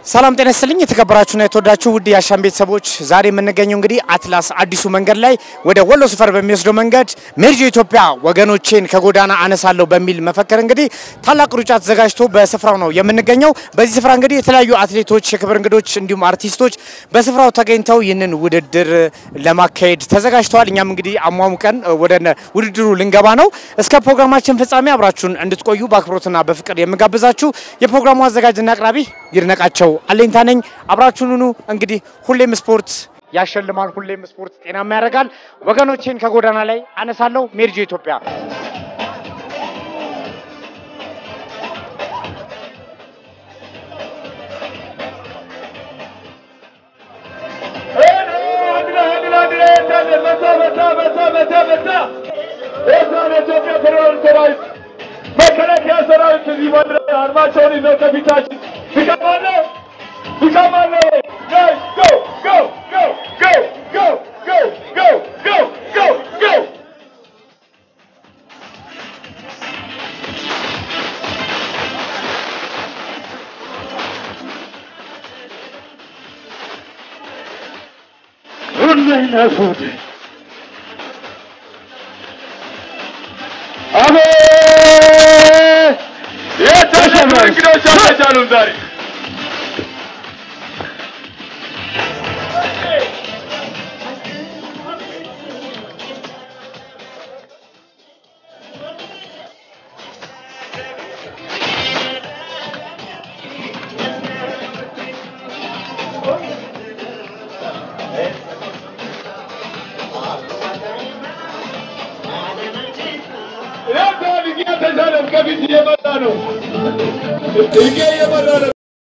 ሰላም ጤና ይስጥልኝ የተከበራችሁና የተወዳችሁ ውድ የአሻም ቤተሰቦች፣ ዛሬ የምንገኘው እንግዲህ አትላስ አዲሱ መንገድ ላይ ወደ ወሎ ሰፈር በሚወስደው መንገድ ሜርጆ ኢትዮጵያ ወገኖቼን ከጎዳና አነሳለሁ በሚል መፈክር እንግዲህ ታላቅ ሩጫ ተዘጋጅቶ በስፍራው ነው የምንገኘው። በዚህ ስፍራ እንግዲህ የተለያዩ አትሌቶች፣ የክብር እንግዶች እንዲሁም አርቲስቶች በስፍራው ተገኝተው ይህንን ውድድር ለማካሄድ ተዘጋጅተዋል። እኛም እንግዲህ አሟሙቀን ወደ ውድድሩ ልንገባ ነው። እስከ ፕሮግራማችን ፍጻሜ አብራችሁን እንድትቆዩ በአክብሮትና በፍቅር የምጋብዛችሁ የፕሮግራሙ አዘጋጅና አቅራቢ ይድነቃቸው አለኝታ ነኝ። አብራችሁን ሁኑ። እንግዲህ ሁሌም ስፖርት ያሸልማል፣ ሁሌም ስፖርት ጤናማ ያደርጋል። ወገኖቼን ከጎዳና ላይ አነሳለሁ። ሜርጆ ኢትዮጵያ መከላከያ ሰራዊት እዚህ መድረክ አርማቸውን ይዘው ከፊታችን ትቀማለህ ትቀማለህ። ጋይስ ጎ ጎ ጎ ጎ ጎ ጎ ጎ ጎ ጎ ጎ ሁሌ ነፉት አቤት የተሸመሩ እንግዶች አልተቻሉም ዛሬ ይህ ተሻለም ከፊት እየመጣ ነው። ይሄ እየመጣ ነው።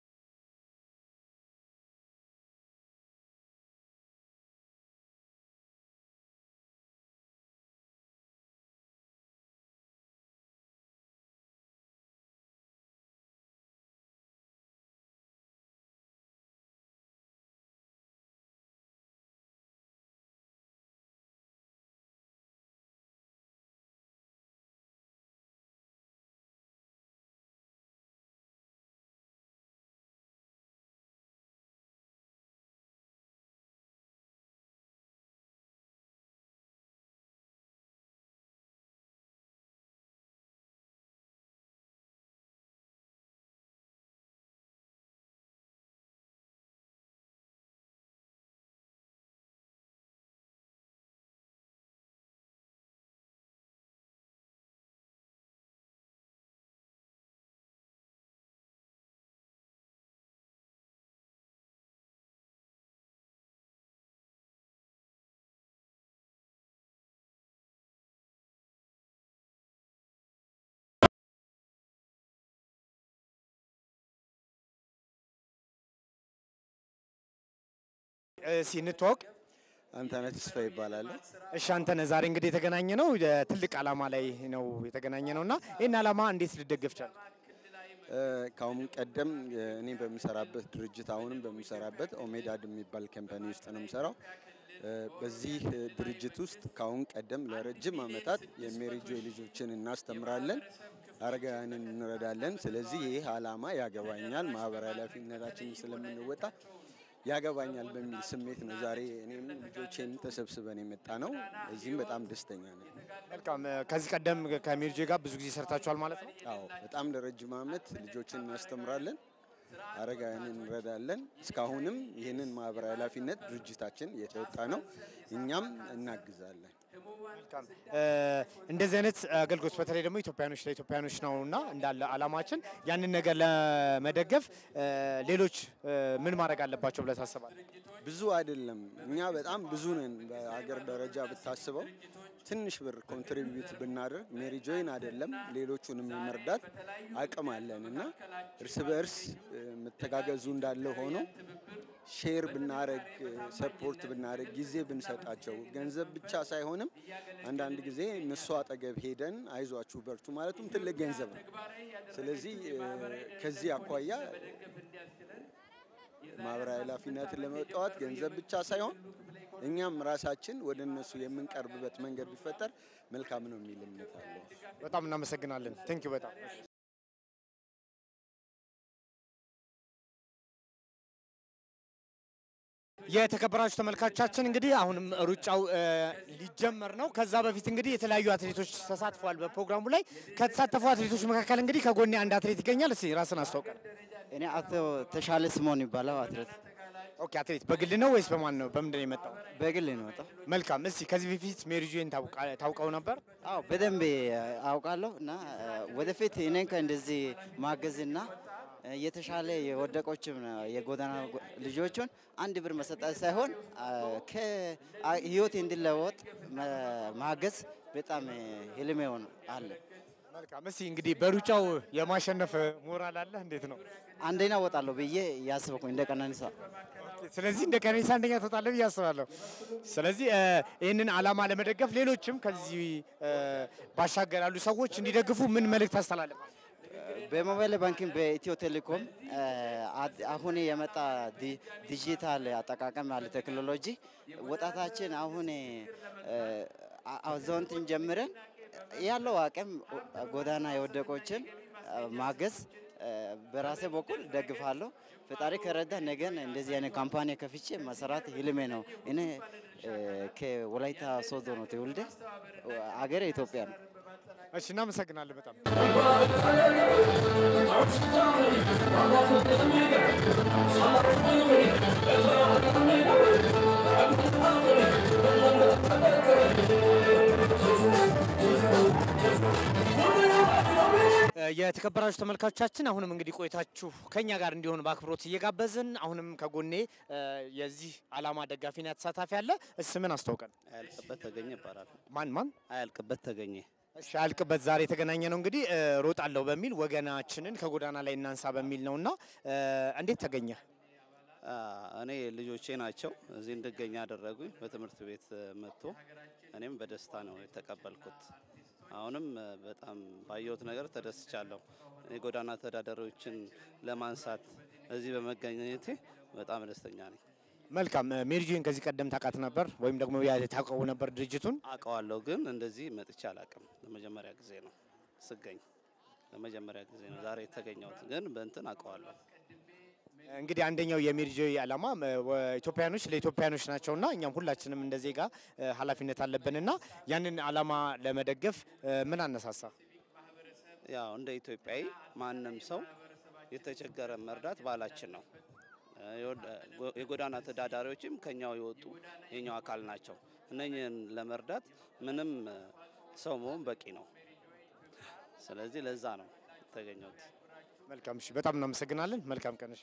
ሲንተዋወቅ አንተነህ ተስፋ ይባላል። እሺ አንተነህ ዛሬ እንግዲህ የተገናኘ ነው ትልቅ ዓላማ ላይ ነው የተገናኘ ነው እና ይህን ዓላማ እንዴት ልደገፍ ቻል? ከአሁን ቀደም እኔ በምሰራበት ድርጅት አሁንም በምሰራበት ኦሜዳድ የሚባል ካምፓኒ ውስጥ ነው የምሰራው። በዚህ ድርጅት ውስጥ ከአሁን ቀደም ለረጅም ዓመታት የሜሪጆ ልጆችን እናስተምራለን፣ አረጋውያንን እንረዳለን። ስለዚህ ይህ ዓላማ ያገባኛል፣ ማህበራዊ ኃላፊነታችንን ስለምንወጣ ያገባኛል በሚል ስሜት ነው ዛሬ እኔም ልጆቼን ተሰብስበን የመጣ ነው። እዚህም በጣም ደስተኛ ነኝ። መልካም። ከዚህ ቀደም ከሜርጆ ጋር ብዙ ጊዜ ሰርታችኋል ማለት ነው? አዎ በጣም ለረጅም ዓመት ልጆችን እናስተምራለን፣ አረጋውያንን እንረዳለን። እስካሁንም ይህንን ማህበራዊ ኃላፊነት ድርጅታችን የተወጣ ነው። እኛም እናግዛለን። መልካም እንደዚህ አይነት አገልግሎት በተለይ ደግሞ ኢትዮጵያኖች ለኢትዮጵያኖች ነው እና እንዳለ አላማችን ያንን ነገር ለመደገፍ ሌሎች ምን ማድረግ አለባቸው ብለህ ታስባለህ? ብዙ አይደለም፣ እኛ በጣም ብዙ ነን። በአገር ደረጃ ብታስበው ትንሽ ብር ኮንትሪቢዩት ብናደርግ ሜሪ ጆይን አይደለም ሌሎቹንም የመርዳት አቅም አለን እና እርስ በእርስ መተጋገዙ እንዳለ ሆኖ ሼር ብናረግ ሰፖርት ብናረግ ጊዜ ብንሰጣቸው ገንዘብ ብቻ ሳይሆንም አንዳንድ ጊዜ እነሱ አጠገብ ሄደን አይዟችሁ በርቱ ማለቱም ትልቅ ገንዘብ ነው። ስለዚህ ከዚህ አኳያ ማህበራዊ ኃላፊነትን ለመወጣት ገንዘብ ብቻ ሳይሆን እኛም ራሳችን ወደ እነሱ የምንቀርብበት መንገድ ቢፈጠር መልካም ነው የሚል እምነት አለ። በጣም እናመሰግናለን። ቴንኪው በጣም የተከበራችሁ ተመልካቾቻችን እንግዲህ አሁንም ሩጫው እ, ሊጀመር ነው። ከዛ በፊት እንግዲህ የተለያዩ አትሌቶች ተሳትፈዋል በፕሮግራሙ ላይ። ከተሳተፉ አትሌቶች መካከል እንግዲህ ከጎኔ አንድ አትሌት ይገኛል። እስኪ ራስን አስታውቀን። እኔ አቶ ተሻለ ስሞን ይባላል አትሌት ኦኬ፣ አትሌት በግል ነው ወይስ በማን ነው? በምንድን ነው የመጣው? በግል ነው የወጣው። መልካም። እስኪ ከዚህ በፊት ሜሪጆን ታውቀው ነበር? አዎ በደንብ አውቃለሁ እና እ፣ ወደፊት እኔን ከእንደዚህ ማገዝና እ፣ የተሻለ የወደቆችም የጎዳና ጎ- ልጆቹን አንድ ብር መሰጠት ሳይሆን ከህይወት እንዲለወጥ መ- ማገዝ በጣም እ፣ ህልሜ ሆኖ አለ። መልካም። እስኪ እንግዲህ በሩጫው የማሸነፍ ሞራል አለ? እንዴት ነው? አንደኛ ወጣለሁ ብዬ ያስበኩኝ እንደ ቀነኒሳ ስለዚህ እንደ ቀነኒሳ አንደኛ ትወጣለህ ብዬ አስባለሁ። ስለዚህ እ፣ ይህንን ዓላማ ለመደገፍ ሌሎችም ከዚህ እ፣ ባሻገር ያሉ ሰዎች እንዲደግፉ ምን መልእክት ታስተላልፋል? በሞባይል ባንኪንግ በኢትዮ ቴሌኮም እ፣ አድ- አሁን የመጣ ዲ- ዲጂታል አጠቃቀም ያለ ቴክኖሎጂ ወጣታችን አሁን እ፣ አ- አዛውንትን ጀምረን ያለው አቅም ጎዳና የወደቆችን እ፣ ማገዝ እ፣ በራሴ በኩል ደግፋለሁ። ፈጣሪ ከረዳ ነገን እንደዚህ አይነት ካምፓኒ ከፍቼ መሰራት ህልሜ ነው። እኔ እ፣ ከወላይታ ሶዶ ነው ትውልዴ፣ አገሬ ኢትዮጵያ ነው። እሺ፣ እናመሰግናለን በጣም እ፣ የተከበራችሁ ተመልካቾቻችን አሁንም እንግዲህ ቆይታችሁ ከኛ ጋር እንዲሆን በአክብሮት እየጋበዝን አሁንም ከጎኔ እ፣ የዚህ ዓላማ ደጋፊና ተሳታፊ አለ። ስምን አስታውቀን። አያልቅበት ተገኘ ይባላል። ማን ማን? አያልቅበት ተገኘ እሺ አልቅበት ዛሬ የተገናኘ ነው እንግዲህ እ፣ ሮጣለሁ በሚል ወገናችንን ከጎዳና ላይ እናንሳ በሚል ነውና እ፣ እንዴት ተገኘ? አ፣ እኔ ልጆቼ ናቸው እዚህ እንድገኝ ያደረጉኝ በትምህርት ቤት እ፣ መጥቶ እኔም በደስታ ነው የተቀበልኩት። አሁንም እ፣ በጣም ባየሁት ነገር ተደስቻለሁ። የጎዳና ተዳዳሪዎችን ለማንሳት እዚህ በመገኘቴ በጣም ደስተኛ ነኝ። መልካም እ፣ ሜሪጆን ከዚህ ቀደም ታውቃት ነበር ወይም ደግሞ ያ- ታውቀው ነበር ድርጅቱን? አውቀዋለሁ፣ ግን እንደዚህ መጥቼ አላውቅም። ለመጀመሪያ ጊዜ ነው ስገኝ፣ ለመጀመሪያ ጊዜ ነው ዛሬ የተገኘሁት፣ ግን በእንትን አውቀዋለሁ። እንግዲህ አንደኛው የሜሪጆ ዓላማ እ፣ ወ- ኢትዮጵያኖች ለኢትዮጵያኖች ናቸውና እኛም ሁላችንም እንደ ዜጋ እ፣ ኃላፊነት አለብንና ያንን ዓላማ ለመደገፍ እ፣ ምን አነሳሳ? ያው እንደ ኢትዮጵያዊ ማንም ሰው የተቸገረ መርዳት ባህላችን ነው። እ፣ የወድ- ጎ- የጎዳና ተዳዳሪዎችም ከኛው የወጡ የኛው አካል ናቸው። እነኝህን ለመርዳት ምንም እ፣ ሰው መሆን በቂ ነው። ስለዚህ ለዛ ነው የተገኘሁት። መልካም እሺ፣ በጣም እናመሰግናለን። መልካም ቀንሽ።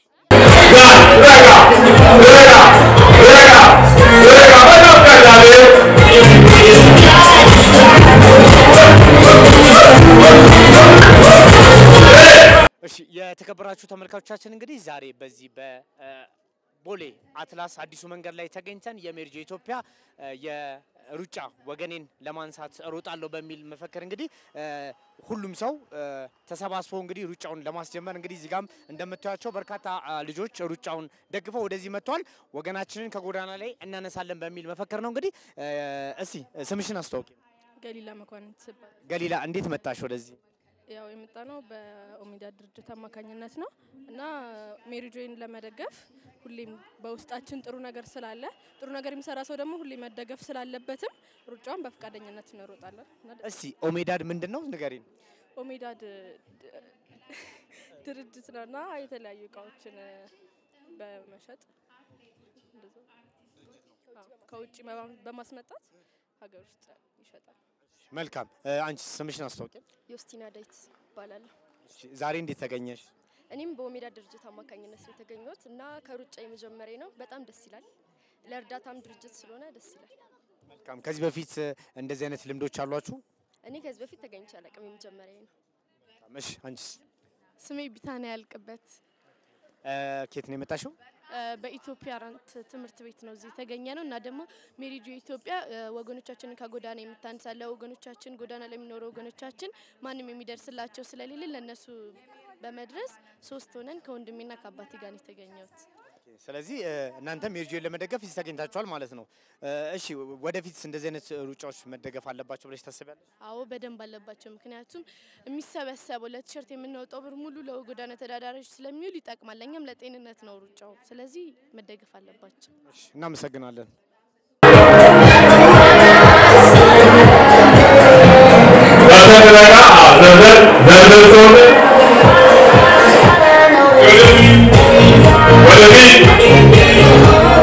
እሺ የተከበራችሁ ተመልካቾቻችን እንግዲህ ዛሬ በዚህ በቦሌ አትላስ አዲሱ መንገድ ላይ ተገኝተን የሜሪጆ ኢትዮጵያ እ፣ የሩጫ ወገኔን ለማንሳት እሮጣለሁ በሚል መፈክር እንግዲህ እ፣ ሁሉም ሰው እ፣ ተሰባስቦ እንግዲህ ሩጫውን ለማስጀመር እንግዲህ እዚህ ጋም እንደምታዩቸው በርካታ አ፣ ልጆች ሩጫውን ደግፈው ወደዚህ መጥተዋል። ወገናችንን ከጎዳና ላይ እናነሳለን በሚል መፈክር ነው እንግዲህ እ፣ እስቲ ስምሽን አስተዋውቂ። ገሊላ መኳንንት ትባል። ገሊላ እንዴት መጣሽ ወደዚህ? ያው የመጣ ነው በኦሜዳ ድርጅት አማካኝነት ነው እና ሜሪ ጆይን ለመደገፍ ሁሌም በውስጣችን ጥሩ ነገር ስላለ ጥሩ ነገር የሚሰራ ሰው ደግሞ ሁሌ መደገፍ ስላለበትም ሩጫውን በፈቃደኝነት እንሮጣለን። እና ደ- እስቲ ኦሜዳድ ምንድን ነው ንገሪን። ኦሜዳ ድ- ድ- ድርጅት ነው እና የተለያዩ እቃዎችን እ፣ በመሸጥ እንደዛ። አዎ፣ ከውጭ በማ- በማስመጣት ሀገር ውስጥ ይሸጣል። መልካም እ፣ አንቺ ስምሽን አስተዋውቂ። ዮስቲና ዳዊት እባላለሁ። እሺ፣ ዛሬ እንዴት ተገኘሽ? እኔም በኦሜዳ ድርጅት አማካኝነት ነው የተገኘሁት እና ከሩጫ የመጀመሪያ ነው። በጣም ደስ ይላል። ለእርዳታም ድርጅት ስለሆነ ደስ ይላል። መልካም። ከዚህ በፊት እ፣ እንደዚህ አይነት ልምዶች አሏችሁ? እኔ ከዚህ በፊት ተገኝቼ አላውቅም። የመጀመሪያ ነው። እሺ፣ አንቺስ ስሜ ቢታንያ ያልቅበት እ፣ ኬት ነው የመጣሽው? እ፣ በኢትዮጵያ ራንት ትምህርት ቤት ነው እዚህ የተገኘ ነው እና ደግሞ ሜሪጆ ኢትዮጵያ እ፣ ወገኖቻችንን ከጎዳና የምታነሳለ ወገኖቻችን ጎዳና ለሚኖሩ ወገኖቻችን ማንም የሚደርስላቸው ስለሌለ ለእነሱ በመድረስ ሶስት ሆነን ከወንድሜና ከአባቴ ጋር ነው የተገኘሁት። ስለዚህ እ፣ እናንተም ሜሪጆይን ለመደገፍ እዚህ ተገኝታችኋል ማለት ነው። እ፣ እሺ ወደፊት እንደዚህ አይነት ሩጫዎች መደገፍ አለባቸው ብለሽ ታስቢያለሽ? አዎ በደንብ አለባቸው። ምክንያቱም የሚሰበሰበው ለቲሸርት የምናወጣው ብር ሙሉ ለጎዳና ተዳዳሪዎች ስለሚውል ይጠቅማል። ለእኛም ለጤንነት ነው ሩጫው። ስለዚህ መደገፍ አለባቸው። እሺ፣ እናመሰግናለን። ዘርዘር ዘርዘር ዘርዘር ሰው ወደፊት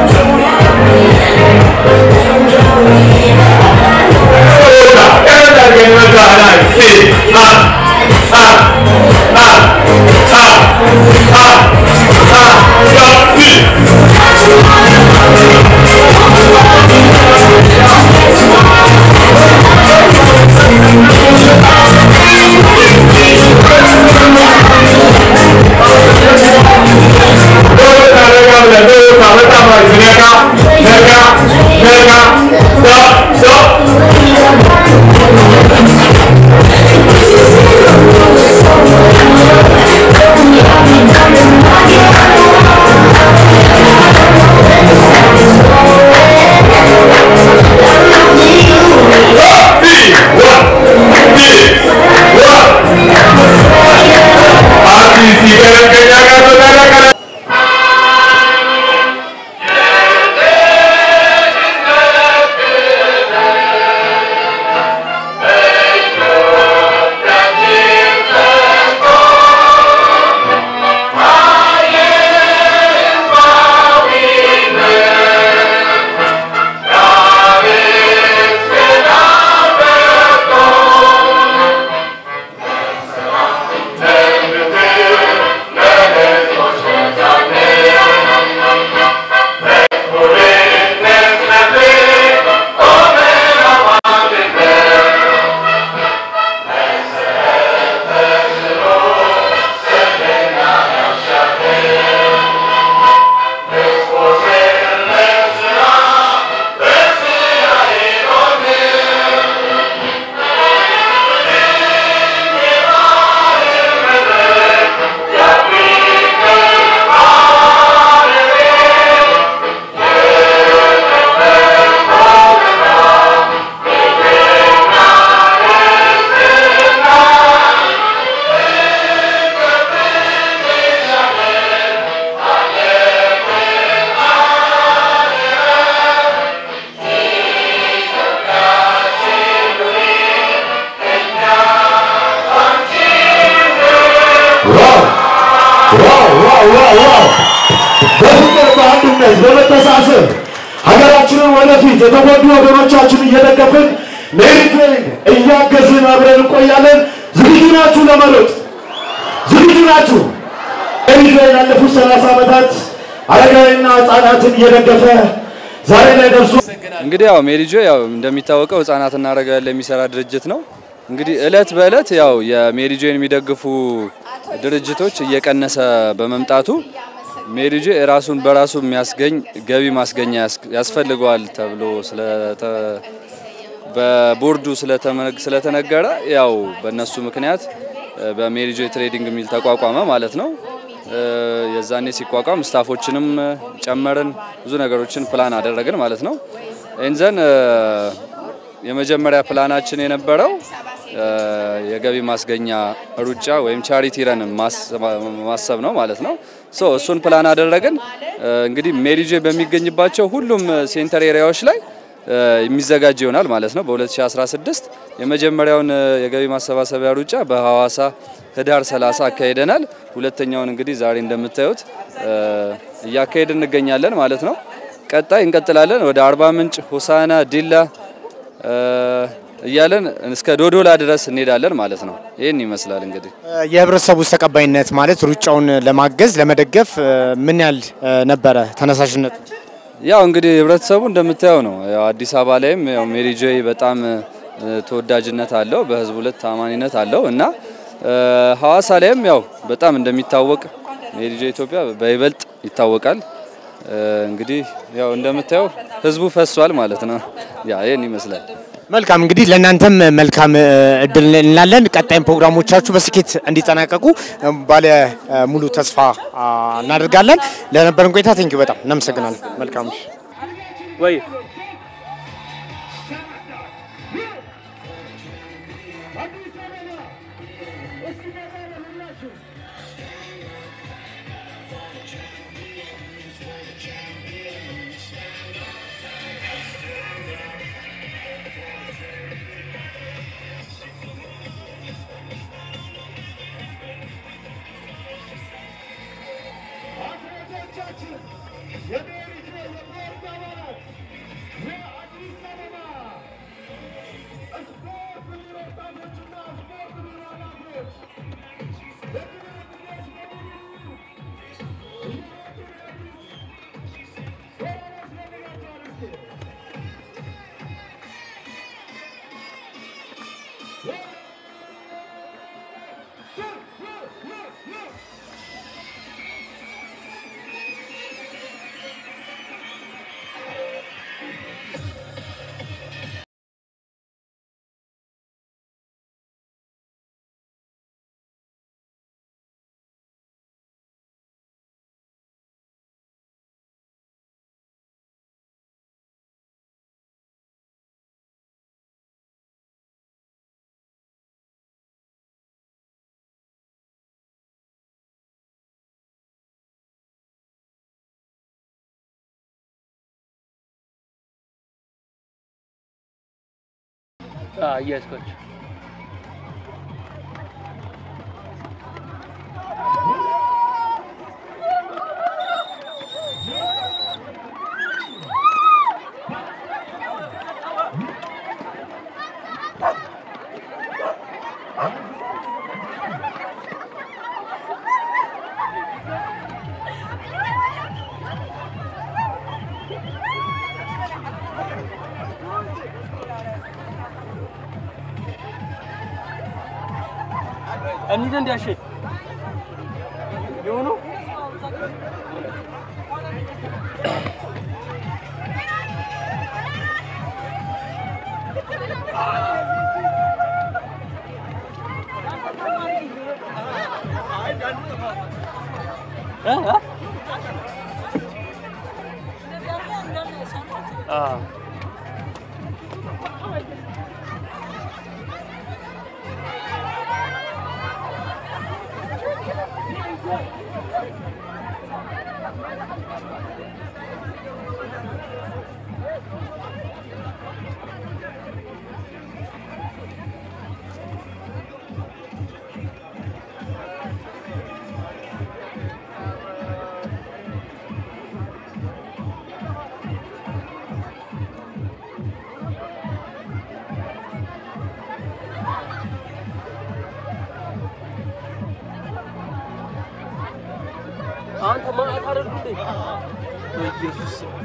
በፍቅር በአንድነት በመተሳሰብ ሀገራችንን ወደፊት የተጎዱ ወገኖቻችን እየደገፍን ሜሪጆይን እያገዝን አብረን እንቆያለን። ዝግጁ ናችሁ ለመሮጥ? ዝግጁ ናችሁ? ሜሪጆይን ላለፉት ሰላሳ ዓመታት አረጋዊና ህጻናትን እየደገፈ ዛሬ ላይ ደርሶ እንግዲህ ያው ሜሪጆ ያው እንደሚታወቀው ህጻናትና አረጋውያን ለሚሰራ ድርጅት ነው። እንግዲህ እለት በእለት ያው የሜሪጆን የሚደግፉ ድርጅቶች እየቀነሰ በመምጣቱ ሜሪጆ ራሱን በራሱ የሚያስገኝ ገቢ ማስገኛ ያስ- ያስፈልገዋል ተብሎ ስለተ በቦርዱ ስለተመ- ስለተነገረ ያው በእነሱ ምክንያት እ፣ በሜሪጆ ትሬዲንግ የሚል ተቋቋመ ማለት ነው። እ፣ የዛኔ ሲቋቋም ስታፎችንም እ፣ ጨመርን፣ ብዙ ነገሮችን ፕላን አደረግን ማለት ነው። ኤንዘን የመጀመሪያ ፕላናችን የነበረው እ፣ የገቢ ማስገኛ ሩጫ ወይም ቻሪቲ ረን ማሰብ ነው ማለት ነው። ሶ እሱን ፕላን አደረግን። እ፣ እንግዲህ ሜሪጆ በሚገኝባቸው ሁሉም ሴንተር ኤሪያዎች ላይ እ፣ የሚዘጋጅ ይሆናል ማለት ነው። በ2016 የመጀመሪያውን እ፣ የገቢ ማሰባሰቢያ ሩጫ በሐዋሳ ህዳር 30 አካሂደናል። ሁለተኛውን እንግዲህ ዛሬ እንደምታዩት እ፣ እያካሄድን እንገኛለን ማለት ነው። ቀጣይ እንቀጥላለን ወደ አርባ ምንጭ፣ ሆሳና፣ ዲላ እ፣ እያለን እስከ ዶዶላ ድረስ እንሄዳለን ማለት ነው። ይህን ይመስላል እንግዲህ የህብረተሰቡ ውስጥ ተቀባይነት ማለት ሩጫውን ለማገዝ ለመደገፍ እ፣ ምን ያህል እ፣ ነበረ ተነሳሽነቱ? ያው እንግዲህ ህብረተሰቡ እንደምታየው ነው። ያው አዲስ አበባ ላይም ያው ሜሪ ጆይ በጣም እ፣ ተወዳጅነት አለው፣ በህዝቡ ሁለት ታማኒነት አለው እና እ፣ ሐዋሳ ላይም ያው በጣም እንደሚታወቅ ሜሪ ጆይ ኢትዮጵያ በይበልጥ ይታወቃል። እ፣ እንግዲህ ያው እንደምታየው ህዝቡ ፈሷል ማለት ነው። ያ ይህን ይመስላል። መልካም እንግዲህ ለእናንተም መልካም እ, እድል እንላለን። ቀጣይም ፕሮግራሞቻችሁ በስኬት እንዲጠናቀቁ እ, ባለ እ, ሙሉ ተስፋ አ, እናደርጋለን። ለነበረን ቆይታ ቴንኪው በጣም እናመሰግናለን። መልካም ወይ እያስኳቸው እንሂድ እንዲያሸ የሆኑ አንተ ማአት አደርጉ እንዴ በኢየሱስ ስም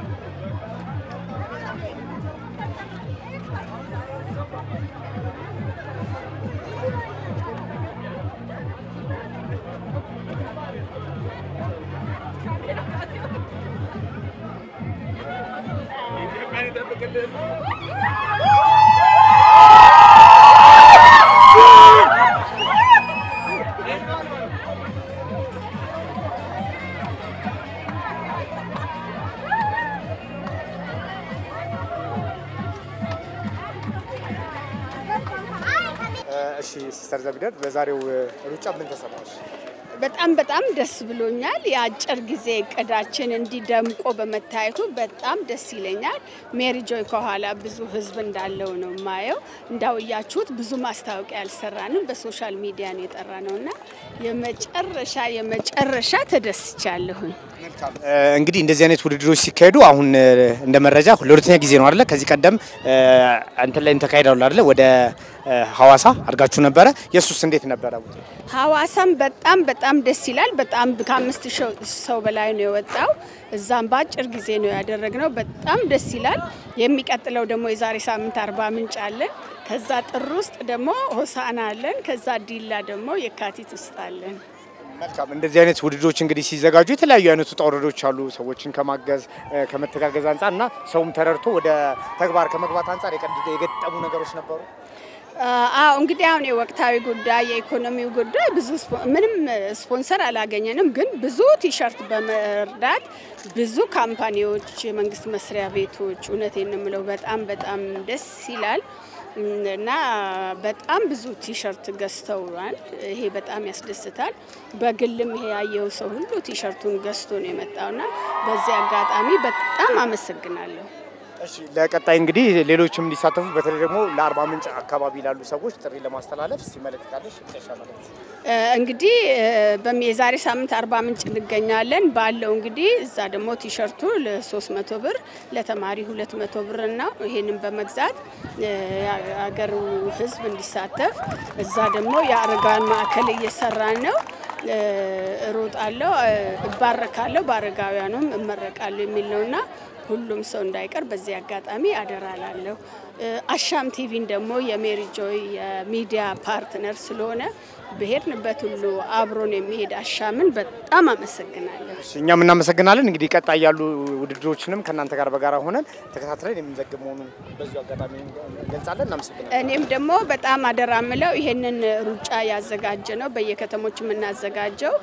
እሺ ሲስተር ዘቢደር በዛሬው ሩጫ ምን ተሰማሽ? በጣም በጣም ደስ ብሎኛል። የአጭር ጊዜ እቅዳችን እንዲደምቆ በመታየቱ በጣም ደስ ይለኛል። ሜሪ ጆይ ከኋላ ብዙ ህዝብ እንዳለው ነው የማየው። እንዳውያችሁት ብዙ ማስታወቂያ አልሰራንም፣ በሶሻል ሚዲያ ነው የጠራ ነው እና የመጨረሻ የመጨረሻ ተደስቻለሁኝ። እ፣ እንግዲህ እንደዚህ አይነት ውድድሮች ሲካሄዱ አሁን እ፣ እንደ መረጃ ለሁለተኛ ጊዜ ነው አይደለ? ከዚህ ቀደም እ፣ እንትን ላይ ተካሂደዋል አይደለ? ወደ እ፣ ሐዋሳ አድርጋችሁ ነበረ። የሱስ እንዴት ነበረ? ሐዋሳም በጣም በጣም ደስ ይላል። በጣም ከአምስት ሺህ ሰው በላይ ነው የወጣው። እዛም በአጭር ጊዜ ነው ያደረግነው። በጣም ደስ ይላል። የሚቀጥለው ደግሞ የዛሬ ሳምንት አርባ ምንጭ አለን። ከዛ ጥር ውስጥ ደግሞ ሆሳና አለን። ከዛ ዲላ ደግሞ የካቲት ውስጥ አለን። መልካም። እንደዚህ አይነት ውድድሮች እንግዲህ ሲዘጋጁ የተለያዩ አይነት ውጣ ውረዶች አሉ። ሰዎችን ከማገዝ እ፣ ከመተጋገዝ አንጻር እና ሰውም ተረድቶ ወደ ተግባር ከመግባት አንጻር የቀድ- የገጠሙ ነገሮች ነበሩ። አዎ እንግዲህ አሁን የወቅታዊ ጉዳይ የኢኮኖሚው ጉዳይ ብዙ ስፖ- ምንም ስፖንሰር አላገኘንም፣ ግን ብዙ ቲሸርት በመርዳት ብዙ ካምፓኒዎች፣ የመንግስት መስሪያ ቤቶች እውነቴን ነው የምለው በጣም በጣም ደስ ይላል እና በጣም ብዙ ቲሸርት ገዝተዋል። ይሄ በጣም ያስደስታል። በግልም ይሄ ያየው ሰው ሁሉ ቲሸርቱን ገዝቶ ነው የመጣውና በዚህ አጋጣሚ በጣም አመሰግናለሁ። እሺ ለቀጣይ እንግዲህ ሌሎችም እንዲሳተፉ በተለይ ደግሞ ለአርባ ምንጭ አካባቢ ላሉ ሰዎች ጥሪ ለማስተላለፍ ሲመለከታለች መጨረሻ መልእክት እ፣ እንግዲህ እ፣ በሚ- የዛሬ ሳምንት አርባ ምንጭ እንገኛለን ባለው እንግዲህ እዛ ደግሞ ቲሸርቱ ለ300 ብር ለተማሪ 200 ብር እና ይሄንን በመግዛት እ፣ የሀገሩ ሕዝብ እንዲሳተፍ እዛ ደግሞ የአረጋውያን ማዕከል እየሰራን ነው። እ፣ እሮጣለሁ፣ እ፣ እባረካለሁ፣ በአረጋውያኑም እመረቃለሁ የሚል ነውና ሁሉም ሰው እንዳይቀር በዚህ አጋጣሚ አደራላለሁ። አሻም ቲቪን ደግሞ የሜሪ ጆይ የሚዲያ ፓርትነር ስለሆነ በሄድንበት ሁሉ አብሮን የሚሄድ አሻምን በጣም አመሰግናለሁ። እሺ፣ እኛም እናመሰግናለን። እንግዲህ ቀጣይ ያሉ ውድድሮችንም ከእናንተ ጋር በጋራ ሆነን ተከታትለን የምንዘግብ መሆኑን በዚሁ አጋጣሚ እንገልጻለን። እናመሰግናለን። እኔም ደግሞ በጣም አደራ ምለው ይሄንን ሩጫ ያዘጋጀ ነው በየከተሞች የምናዘጋጀው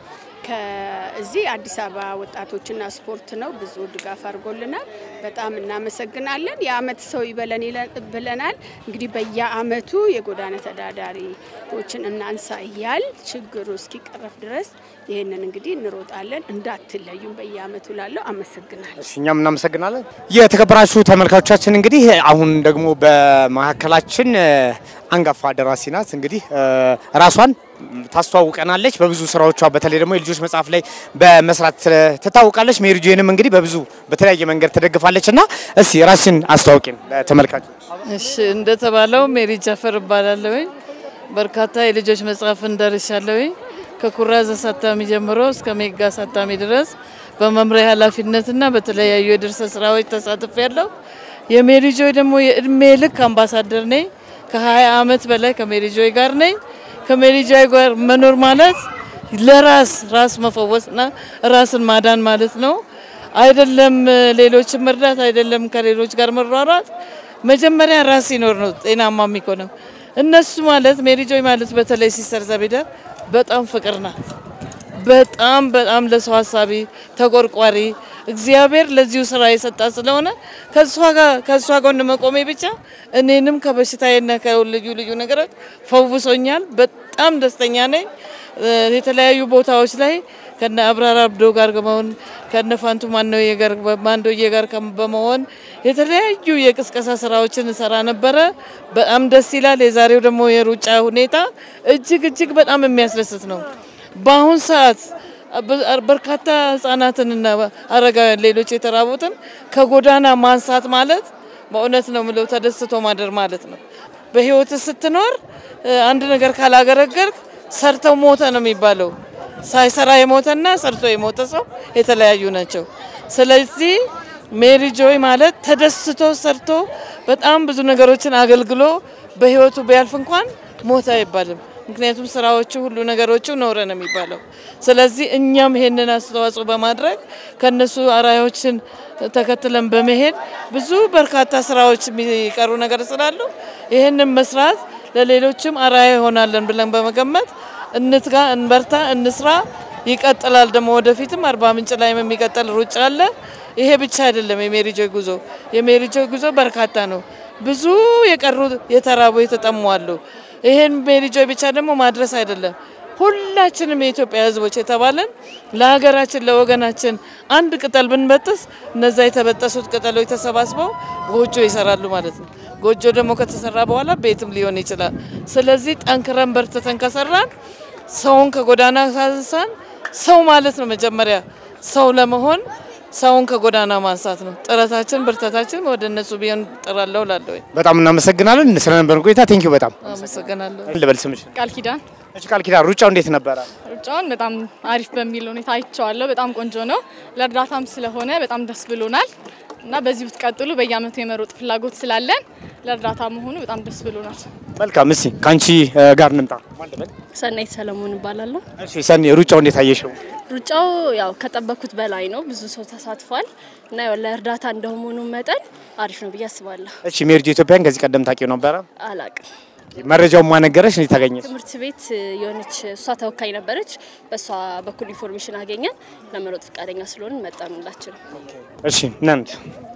ከዚህ አዲስ አበባ ወጣቶችና ስፖርት ነው። ብዙ ድጋፍ አድርጎልናል። በጣም እናመሰግናለን። የአመት ሰው ይበለን ይለ- ብለናል። እንግዲህ በየአመቱ የጎዳና ተዳዳሪዎችን እናንሳ እያል ችግሩ እስኪቀረፍ ድረስ ይህንን እንግዲህ እንሮጣለን። እንዳትለዩም በየአመቱ ላለው አመሰግናለሁ። እሺ፣ እኛም እናመሰግናለን። የተከበራችሁ ተመልካቾቻችን እንግዲህ አሁን ደግሞ በመካከላችን እ፣ አንጋፋ ደራሲ ናት። እንግዲህ እ፣ ራሷን ታስተዋውቀናለች በብዙ ስራዎቿ፣ በተለይ ደግሞ የልጆች መጽሐፍ ላይ በመስራት እ፣ ትታወቃለች። ሜሪጆንም እንግዲህ በብዙ በተለያየ መንገድ ትደግፋለች እና እስቲ ራስን አስተዋውቂን ለተመልካቾች። እሺ እንደተባለው ሜሪ ጃፈር እባላለሁኝ። በርካታ የልጆች መጽሐፍን ደርሻለሁኝ። ከኩራዝ አሳታሚ ጀምሮ እስከ ሜጋ አሳታሚ ድረስ በመምሪያ ኃላፊነትና በተለያዩ የድርሰት ስራዎች ተሳትፍ ያለው የሜሪ ጆይ ደግሞ የእድሜ ልክ አምባሳደር ነኝ። ከ20 ዓመት በላይ ከሜሪ ጆይ ጋር ነኝ። ከሜሪ ጆይ ጋር መኖር ማለት ለራስ ራስ መፈወስና ራስን ማዳን ማለት ነው። አይደለም ሌሎችን መርዳት፣ አይደለም ከሌሎች ጋር መሯሯጥ፣ መጀመሪያ ራስ ሲኖር ነው ጤናማ የሚሆነው። እነሱ ማለት ሜሪ ጆይ ማለት በተለይ ሲስተር ዘቢደር በጣም ፍቅር ናት። በጣም በጣም ለሰው ሀሳቢ ተቆርቋሪ እግዚአብሔር ለዚሁ ስራ የሰጣ ስለሆነ ከእሷ ጋር ከእሷ ጎን መቆሜ ብቻ እኔንም ከበሽታዬና ከልዩ ልዩ ነገሮች ፈውሶኛል። በጣም ደስተኛ ነኝ። እ፣ የተለያዩ ቦታዎች ላይ ከነ አብራር አብዶ ጋር በመሆን ከነ ፋንቱ ማንዶዬ ጋር ማንዶዬ ጋር ከም- በመሆን የተለያዩ የቅስቀሳ ስራዎችን እሰራ ነበረ። በጣም ደስ ይላል። የዛሬው ደግሞ የሩጫ ሁኔታ እጅግ እጅግ በጣም የሚያስደስት ነው። በአሁን ሰዓት በ- በርካታ ህጻናትንና አረጋውያን ሌሎች የተራቡትን ከጎዳና ማንሳት ማለት በእውነት ነው ምለው ተደስቶ ማደር ማለት ነው። በህይወት ስትኖር እ፣ አንድ ነገር ካላገረገርክ ሰርተው ሞተ ነው የሚባለው። ሳይሰራ የሞተና ሰርቶ የሞተ ሰው የተለያዩ ናቸው። ስለዚህ ሜሪ ጆይ ማለት ተደስቶ ሰርቶ በጣም ብዙ ነገሮችን አገልግሎ በህይወቱ ቢያልፍ እንኳን ሞተ አይባልም። ምክንያቱም ስራዎቹ ሁሉ ነገሮቹ ኖረ ነው የሚባለው። ስለዚህ እኛም ይሄንን አስተዋጽኦ በማድረግ ከነሱ አራዮችን ተከትለን በመሄድ ብዙ በርካታ ስራዎች የሚቀሩ ነገር ስላሉ ይህንን መስራት ለሌሎችም አራያ ይሆናለን ብለን በመገመት እንትጋ፣ እንበርታ፣ እንስራ። ይቀጥላል ደግሞ ወደፊትም አርባ ምንጭ ላይም የሚቀጥል ሩጫ አለ። ይሄ ብቻ አይደለም የሜሪ ጆይ ጉዞ። የሜሪ ጆይ ጉዞ በርካታ ነው። ብዙ የቀሩ የተራቡ የተጠሙ አሉ። ይሄን ሜሪ ጆይ ብቻ ደግሞ ማድረስ አይደለም ሁላችንም የኢትዮጵያ ሕዝቦች የተባለን ለሀገራችን ለወገናችን አንድ ቅጠል ብንበጥስ እነዛ የተበጠሱት ቅጠሎች ተሰባስበው ጎጆ ይሰራሉ ማለት ነው። ጎጆ ደግሞ ከተሰራ በኋላ ቤትም ሊሆን ይችላል። ስለዚህ ጠንክረን በርትተን ከሰራን ሰውን ከጎዳና ካነሳን ሰው ማለት ነው መጀመሪያ ሰው ለመሆን ሰውን ከጎዳና ማንሳት ነው ጥረታችን፣ ብርታታችን ወደ እነሱ ቢሆን ጥራለሁ ላለሁ በጣም እናመሰግናለን ስለነበረን ቆይታ። ቴንኪዩ በጣም አመሰግናለሁ። ልበል ስምሽ? ቃል ኪዳን እሺ ቃል ኪዳን ሩጫው እንዴት ነበረ? ሩጫውን በጣም አሪፍ በሚል ሁኔታ አይቼዋለሁ። በጣም ቆንጆ ነው። ለእርዳታም ስለሆነ በጣም ደስ ብሎናል እና በዚህ ብትቀጥሉ በየአመቱ የመሮጥ ፍላጎት ስላለን ለእርዳታ መሆኑ በጣም ደስ ብሎናል። መልካም። እስቲ ከአንቺ እ፣ ጋር እንምጣ። ሰናይት ሰለሞን እባላለሁ። እሺ ሰኒ፣ ሩጫው እንዴት አየሽው? ሩጫው ያው ከጠበኩት በላይ ነው። ብዙ ሰው ተሳትፏል እና ያው ለእርዳታ እንደመሆኑ መጠን አሪፍ ነው ብዬ አስባለሁ። እሺ ሜሪጆ ኢትዮጵያን ከዚህ ቀደም ታውቂው ነበረ? አላቅም። መረጃውን ማነገረሽ እንዴት ታገኘሽ? ትምህርት ቤት የሆነች እሷ ተወካይ ነበረች። በእሷ በኩል ኢንፎርሜሽን አገኘን። ለመሮጥ ፈቃደኛ ስለሆንን መጣን ሁላችንም። እሺ ነንት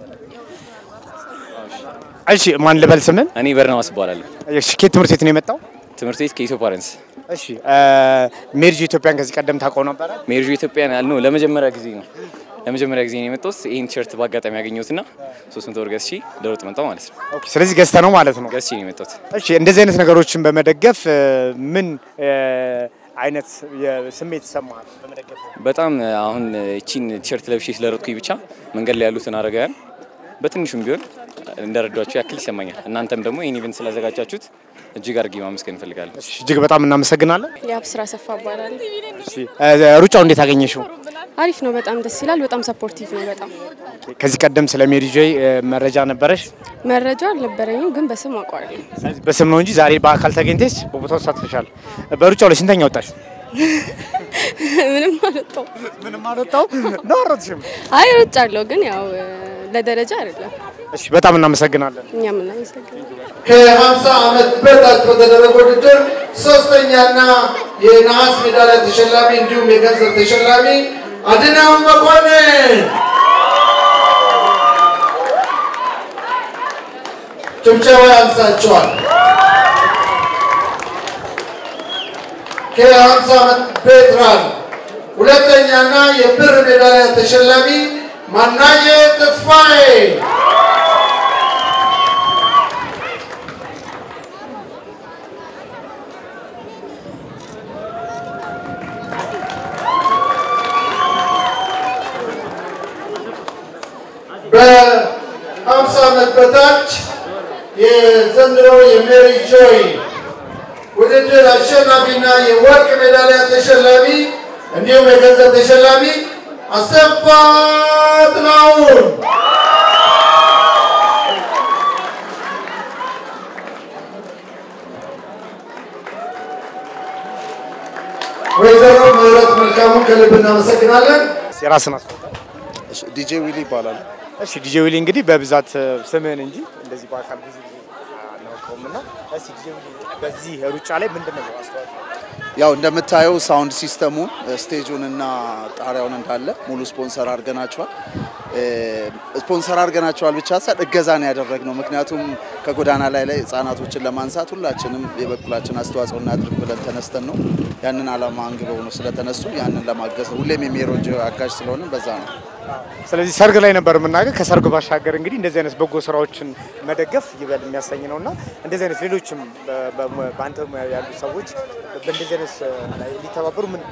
እሺ ማን ልበል ስምን? እኔ በርናባስ እባላለሁ። እሺ ከየት ትምህርት ቤት ነው የመጣው? ትምህርት ቤት ከኢትዮ ፓረንስ። እሺ ሜሪጆ ኢትዮጵያን ከዚህ ቀደም ታውቀው ነበረ? ሜሪጆ ኢትዮጵያን ያልነው ለመጀመሪያ ጊዜ ነው። ለመጀመሪያ ጊዜ ነው የመጣሁት። ይህን ቲሸርት በአጋጣሚ ያገኘሁትና 300 ብር ገዝቼ ለሮጥ መጣሁ ማለት ነው። ኦኬ ስለዚህ ገዝተ ነው ማለት ነው? ገዝቼ ነው የመጣሁት። እሺ እንደዚህ አይነት ነገሮችን በመደገፍ እ፣ ምን እ፣ አይነት ስሜት ይሰማል በመደገፍ? በጣም አሁን እቺን ቲሸርት ለብሼ ስለሮጥኩኝ ብቻ መንገድ ላይ ያሉትን አረጋውያን በትንሹም ቢሆን እንደረዷቸው ያክል ይሰማኛል። እናንተም ደግሞ ይህን ኢቨንት ስላዘጋጃችሁት እጅግ አድርጌ ማመስገን እንፈልጋለን። እጅግ በጣም እናመሰግናለን። የአብስራ ሰፋ እባላለሁ። እሺ እ፣ ሩጫው እንዴት አገኘሽው? አሪፍ ነው። በጣም ደስ ይላል። በጣም ሰፖርቲቭ ነው። በጣም ከዚህ ቀደም ስለ ሜሪጆ መረጃ ነበረሽ? መረጃ አልነበረኝም፣ ግን በስም አውቀዋለሁ። ስለዚህ በስም ነው እንጂ ዛሬ በአካል ተገኝተሽ በቦታው ተሳትፈሻል። በሩጫው ላይ ስንተኛ ወጣሽ? ምንም አልወጣው ምንም አልወጣው ነው አሮጥሽም? አይ ሮጫለሁ፣ ግን ያው እ፣ ለደረጃ አይደለም። እሺ በጣም እናመሰግናለን። እኛም እናመሰግናለን። ከ50 ዓመት በታች በተደረገ ውድድር ሶስተኛና የነሐስ ሜዳሊያ ተሸላሚ እንዲሁም የገንዘብ ተሸላሚ አድነው መኮንን ጭብጨባ ያንሳቸዋል። ከ50 ዓመት ቬትራን ሁለተኛና የብር ሜዳሊያ ተሸላሚ ማናየ ተስፋዬ በአምሳ ዓመት በታች የዘንድሮ የሜሪ ጆይ ውድድር አሸናፊና የወርቅ ሜዳሊያ ተሸላሚ እንዲሁም የገንዘብ ተሸላሚ አሰፋ ጥላሁን ወይዘሮ ምህረት መልካሙን ከልብ እናመሰግናለን። የራስን አስተዋውቅ። ዲጄ ዊሊ ይባላል። እሺ ዲጄ ዊሊ እንግዲህ በብዛት እ፣ ስምህን እንጂ እንደዚህ በአካል ብዙ ጊዜ አናውቀውም እና እስኪ ዲጄ ዊሊ በዚህ ሩጫ ላይ ምንድን ነው አስተዋጽኦ? ያው እንደምታየው ሳውንድ ሲስተሙን ስቴጁን እና ጣሪያውን እንዳለ ሙሉ ስፖንሰር አድርገናቸዋል። እ፣ ስፖንሰር አድርገናቸዋል ብቻ ሳይሆን እገዛ ነው ያደረግነው። ምክንያቱም ከጎዳና ላይ ላይ ህጻናቶችን ለማንሳት ሁላችንም የበኩላችን አስተዋጽኦ እናድርግ ብለን ተነስተን ነው ያንን አላማ አንግበው ነው ስለተነሱ ያንን ለማገዝ ነው። ሁሌም የሚሮጅ አጋዥ ስለሆነ በዛ ነው። ስለዚህ ሰርግ ላይ ነበር የምናገር። ከሰርግ ባሻገር እንግዲህ እንደዚህ አይነት በጎ ስራዎችን መደገፍ ይበል የሚያሰኝ ነው እና እንደዚህ አይነት ሌሎችም በ- በ- በአንተ ሙያ ያሉ ሰዎች በእንደዚህ አይነት ላይ ሊተባበሩ ምን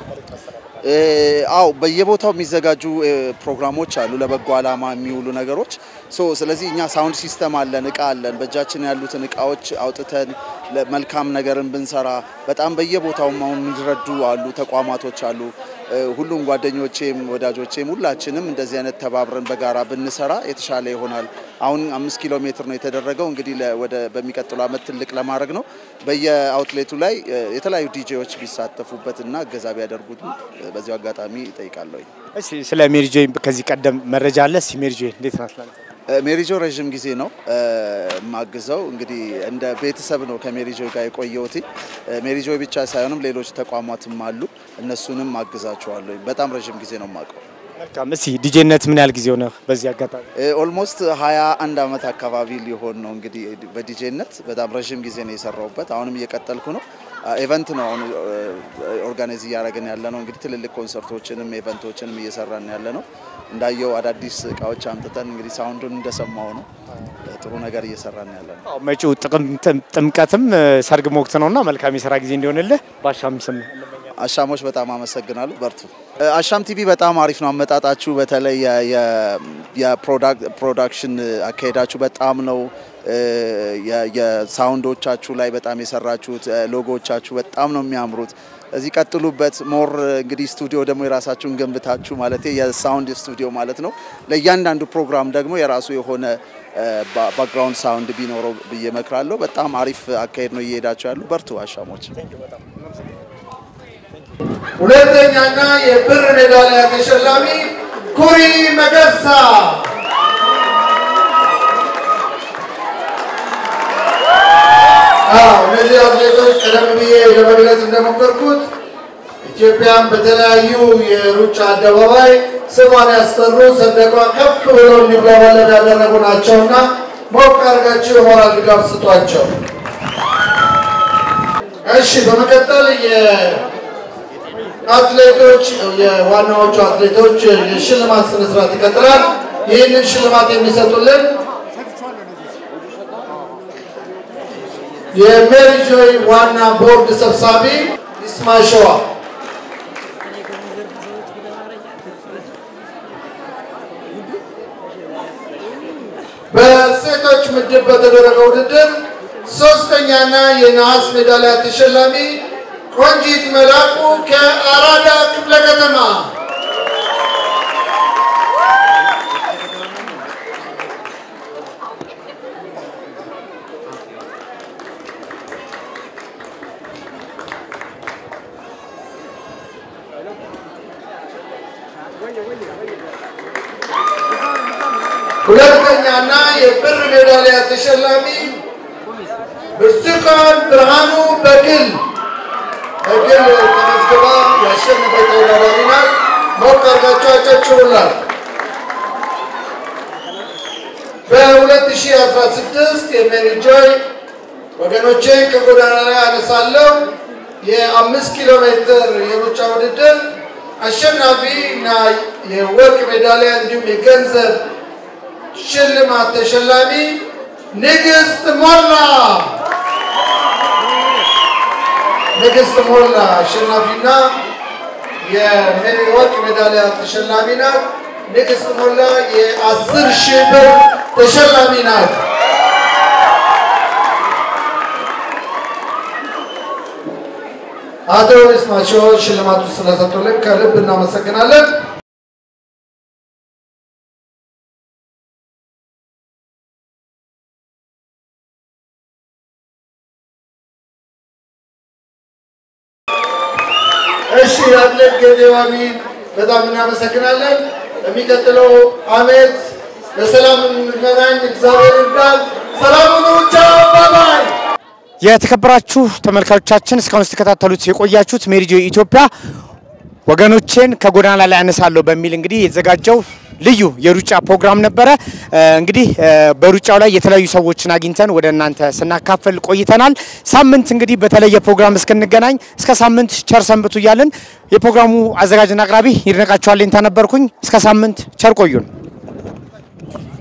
እ፣ አው በየቦታው የሚዘጋጁ እ፣ ፕሮግራሞች አሉ ለበጎ ዓላማ የሚውሉ ነገሮች ሶ ስለዚህ እኛ ሳውንድ ሲስተም አለን፣ እቃ አለን። በእጃችን ያሉትን እቃዎች አውጥተን መልካም ነገርን ብንሰራ በጣም በየቦታውም አሁን የሚረዱ አሉ፣ ተቋማቶች አሉ። እ፣ ሁሉም ጓደኞቼም ወዳጆቼም ሁላችንም እንደዚህ አይነት ተባብረን በጋራ ብንሰራ የተሻለ ይሆናል። አሁን አምስት ኪሎ ሜትር ነው የተደረገው። እንግዲህ ለ- ወደ በሚቀጥለው ዓመት ትልቅ ለማድረግ ነው። በየአውትሌቱ ላይ እ፣ የተለያዩ ዲጄዎች ቢሳተፉበት እና እገዛ ቢያደርጉት እ፣ በዚሁ አጋጣሚ እጠይቃለሁ። እሺ ስለ ሜሪጆ ከዚህ ቀደም መረጃ አለ? እስኪ ሜሪጆ እንዴት ናት ላንተ? ሜሪጆ ረዥም ጊዜ ነው እ፣ የማግዘው። እንግዲህ እንደ ቤተሰብ ነው ከሜሪጆ ጋር የቆየሁት። እ፣ ሜሪጆ ብቻ ሳይሆንም ሌሎች ተቋማትም አሉ። እነሱንም አግዛቸዋለሁ። በጣም ረዥም ጊዜ ነው የማውቀው። መልካም። እስኪ ዲጄነት ምን ያህል ጊዜ ሆነ? በዚህ አጋጣሚ ኦልሞስት ሀያ አንድ አመት አካባቢ ሊሆን ነው እንግዲህ በዲጄነት በጣም ረዥም ጊዜ ነው የሰራሁበት። አሁንም እየቀጠልኩ ነው። ኤቨንት ነው አሁን ኦርጋናይዝ እያደረግን ያለ ነው። እንግዲህ ትልልቅ ኮንሰርቶችንም ኤቨንቶችንም እየሰራን ያለ ነው። እንዳየው አዳዲስ እቃዎች አምጥተን እንግዲህ ሳውንዱን እንደሰማው ነው ጥሩ ነገር እየሰራን ያለ ነው። አዎ፣ መጪው ጥቅምት- ጥምቀትም እ፣ ሰርግ ወቅት ነውና መልካም የስራ ጊዜ እንዲሆንልህ ባሻም ስም አሻሞች በጣም አመሰግናለሁ። በርቱ። እ፣ አሻም ቲቪ በጣም አሪፍ ነው አመጣጣችሁ። በተለይ የ- የ- የፕሮዳክሽን አካሄዳችሁ በጣም ነው እ፣ የ- የሳውንዶቻችሁ ላይ በጣም የሰራችሁት እ፣ ሎጎዎቻችሁ በጣም ነው የሚያምሩት። እዚህ ቀጥሉበት። ሞር እንግዲህ ስቱዲዮ ደግሞ የራሳችሁን ገንብታችሁ ማለት የሳውንድ ስቱዲዮ ማለት ነው። ለእያንዳንዱ ፕሮግራም ደግሞ የራሱ የሆነ ባክግራውንድ ሳውንድ ቢኖረው ብዬ እመክራለሁ። በጣም አሪፍ አካሄድ ነው እየሄዳችሁ ያሉ። በርቱ አሻሞች። ሁለተኛና የብር ሜዳሊያ ተሸላሚ ኩሪ መገርሳ አዎ እነዚህ አትሌቶች ቀደም ብዬ ለመግለጽ እንደሞከርኩት ኢትዮጵያን በተለያዩ የሩጫ አደባባይ ስሟን ያስጠሩ ሰንደቋ ከፍ ብሎ እንዲውለበለብ ያደረጉ ናቸውና ሞቅ አድርጋችሁ የሞራል ድጋፍ ስጧቸው። እሺ፣ በመቀጠል የአትሌቶች የዋናዎቹ አትሌቶች የሽልማት ስነስርዓት ይቀጥላል። ይህንን ሽልማት የሚሰጡልን የሜሪ ጆይ ዋና ቦርድ ሰብሳቢ ይስማ ሸዋ በሴቶች ምድብ በተደረገው ውድድር ሶስተኛና የነሐስ ሜዳሊያ ተሸላሚ ቆንጂት መላኩ ከአራዳ ክፍለ ከተማ ሁለተኛና የብር ሜዳሊያ ተሸላሚ ብርቱካን ብርሃኑ በግል በግል ተመዝግባ ያሸነፈች ተወዳዳሪ ናት። ሞቅ አድርጋችሁ አጨብጭቡላት። በ2016 የሜሪ ጆይ ወገኖቼን ከጎዳና ላይ አነሳለሁ የአምስት ኪሎ ሜትር የሩጫ ውድድር አሸናፊ እና የወርቅ ሜዳሊያ እንዲሁም የገንዘብ ሽልማት ተሸላሚ ንግስት ሞላ ንግስት ሞላ አሸናፊና የወርቅ ሜዳሊያ ተሸላሚ ናት። ንግስት ሞላ የአስር ሺህ ብር ተሸላሚ ናት። አቶ ይስማቸው ሽልማቱ ስለሰጡልን ከልብ እናመሰግናለን። እሺ አትሌት ጌጤው አሚን በጣም እናመሰግናለን። የሚቀጥለው አመት በሰላም እንገናኝ። እግዚአብሔር ይርዳን። ሰላም ሁኑ። ቻው ባባይ። የተከበራችሁ ተመልካቾቻችን እስካሁን ስትከታተሉት የቆያችሁት ሜሪጆ ኢትዮጵያ ወገኖቼን ከጎዳና ላይ አነሳለሁ በሚል እንግዲህ የተዘጋጀው ልዩ የሩጫ ፕሮግራም ነበረ። እንግዲህ በሩጫው ላይ የተለያዩ ሰዎችን አግኝተን ወደ እናንተ ስናካፈል ቆይተናል። ሳምንት እንግዲህ በተለየ ፕሮግራም እስክንገናኝ እስከ ሳምንት ቸር ሰንብቱ እያልን የፕሮግራሙ አዘጋጅና አቅራቢ ይድነቃቸዋል ሌንታ ነበርኩኝ። እስከ ሳምንት ቸር ቆዩን።